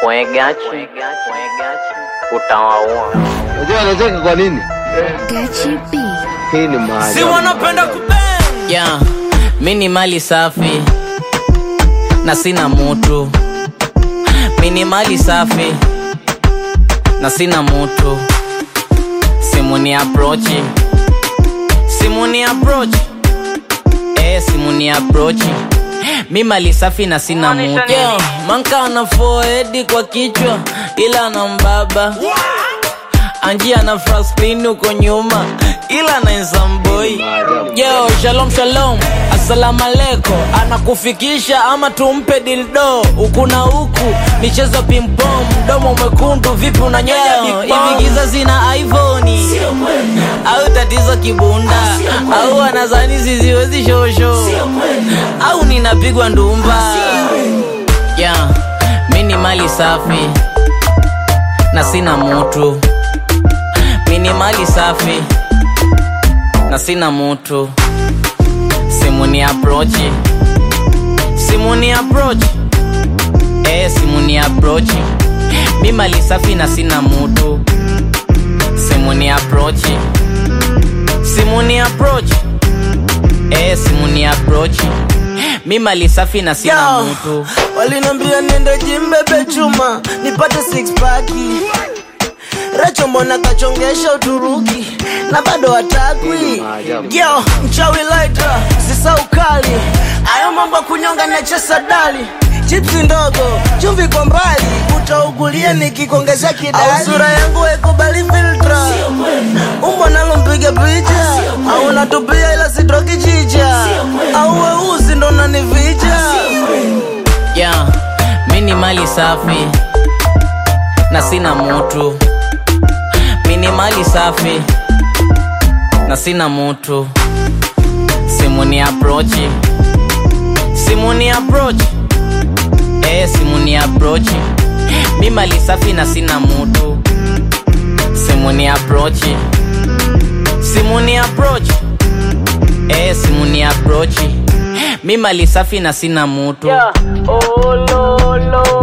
Mwegachi utawaua. Unajua anacheka kwa nini? Gachi B. Hii ni maajabu. si wanapenda kubang Yeah, mi ni mali safi na sina mutu. Mi ni mali safi na sina mutu. Simu ni approach, simu ni approach, eh, simu ni approach. Mi mali safi na sina mutu. Yeah, manka ana forehead kwa kichwa ila ana mbaba anjia na fraspin uko nyuma ila naensamboi yo shalom shalom assalamu alaikum anakufikisha ama tumpe dildo huku na huku michezo pimpom mdomo mwekundu vipi unanyonya hivi giza zina iphoni au tatizo kibunda au anazani ziziwezi shosho au ninapigwa ndumba yeah, mi ni mali safi na sina mutu mi ni mali safi na sina mutu simu ni aprochi simu ni aprochi eh, simu ni aprochi mi mali safi na sina mutu simu ni aprochi simu ni aprochi eh, simu ni aprochi mi mali safi na sina Yo, mutu walinambia niende jimbebe chuma nipate six pack Recho mbona kachongesha Uturuki na bado hatakwi yo mchawi laita sisa ukali ayo mambo ya kunyonga nachesa dali chipsi ndogo chumvi kwa mbali utaugulia nikikuongezea kidali au sura yangu haikubali filtra umbo nalo mpiga picha au natupia ila sitoki chicha au weusi ndo nanivija yeah, mi ni mali safi na sina mutu mi ni mali safi na sina mutu simu ni aprochi simu ni aprochi eh, simu ni aprochi mi mali safi na sina mutu simu ni aprochi simu ni aprochi eh, simu ni aprochi mi mali safi na sina mutu Yeah. Oh, lo, lo.